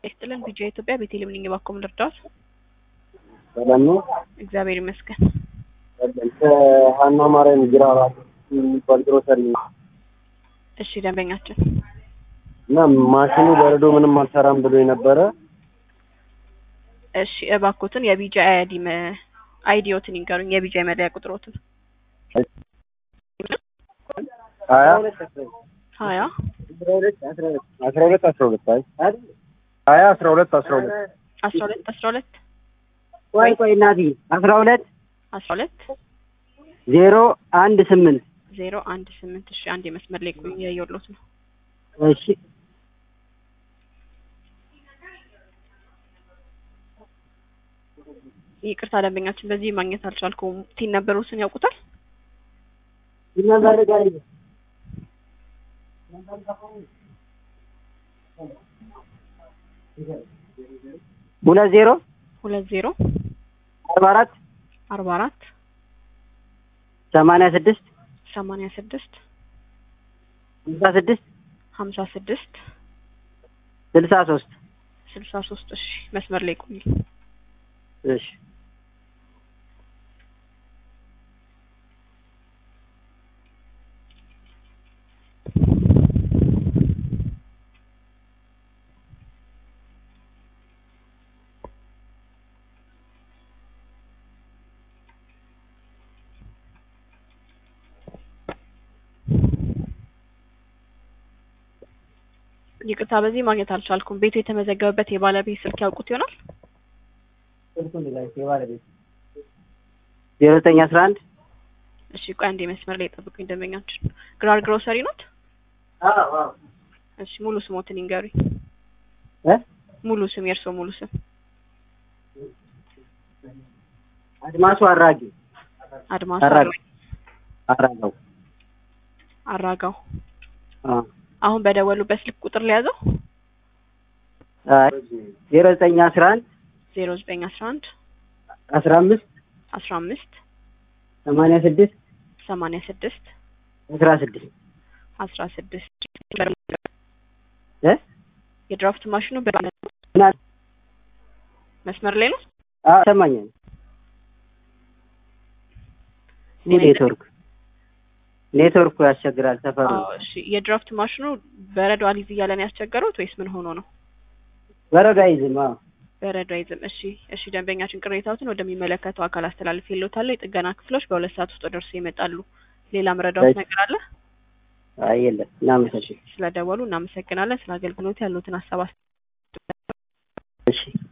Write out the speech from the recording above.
ይስጥልን ቢጃ ኢትዮጵያ ቤቴሌም ነኝ። እባክዎን ልርዳዎት? ሰላም ነው። እግዚአብሔር ይመስገን። ከሀና ማርያም ግራራ የሚባል ግሮሰሪ ነው እሺ ደንበኛችን እና ማሽኑ በረዶ ምንም አልሰራም ብሎ የነበረ እሺ እባክዎትን የቢጃ አይዲ አይዲዎትን ይንገሩኝ። የቢጃ መለያ ቁጥሮትን ሀያ ሀያ አስራ ሁለት አስራ ሁለት አይ ሀያ አስራ ሁለት አስራ ሁለት አስራ ሁለት አስራ ሁለት ቆይ ቆይ እናቴ አስራ ሁለት አስራ ሁለት ዜሮ አንድ ስምንት ዜሮ አንድ ስምንት እሺ አንድ የመስመር ላይ ቆዩ እያየሁሎት ነው። እሺ ይቅርታ ደንበኛችን በዚህ ማግኘት አልቻልኩም። ቲን ነበሩትን ያውቁታል? ይመዘርጋል ሁለት ዜሮ ሁለት ዜሮ አርባ አራት አርባ አራት ሰማንያ ስድስት ሰማንያ ስድስት ስልሳ ስድስት ሀምሳ ስድስት ስልሳ ሶስት ስልሳ ሶስት እሺ መስመር ላይ ቆዩ። እሺ ይቅርታ በዚህ ማግኘት አልቻልኩም። ቤቱ የተመዘገበበት የባለቤት ስልክ ያውቁት ይሆናል? ዜሮ ዘጠኝ አስራ አንድ እሺ ቆይ አንዴ መስመር ላይ ጠብቁኝ ደንበኛችን። ግራር ግሮሰሪ ኖት? እሺ ሙሉ ስሞትን ይንገሩኝ። እ ሙሉ ስም የእርስዎ ሙሉ ስም? አድማሱ አራጊ አድማስ አራጋው አራጋው አራጋው። አ አሁን በደወሉበት ስልክ ቁጥር ሊያዘው አይ ዜሮ ዘጠኝ አስራ አንድ ዜሮ ዘጠኝ አስራ አንድ አስራ አምስት አስራ አምስት ሰማንያ ስድስት ሰማንያ ስድስት አስራ ስድስት አስራ ስድስት እ የድራፍት ማሽኑ በ ምና መስመር ላይ ነው። አ ሰማኛል ኔትወርክ ኔትወርኩ ያስቸግራል ሰፈሩ አዎ እሺ የድራፍት ማሽኑ በረዶ አሊዝ እያለን ያስቸገሩት ወይስ ምን ሆኖ ነው? በረዶ አይዝም አዎ በረዶ አይዝም። እሺ እሺ ደንበኛችን ቅሬታዎትን ወደሚመለከተው አካል አስተላልፍ የለታለ የጥገና ክፍሎች በሁለት ሰዓት ውስጥ ደርሶ ይመጣሉ። ሌላ መረዳዎት ነገር አለ? አይ የለም እናመሰግን ስለደወሉ እናመሰግናለን። ስለ አገልግሎት ያሉትን ሀሳብ እሺ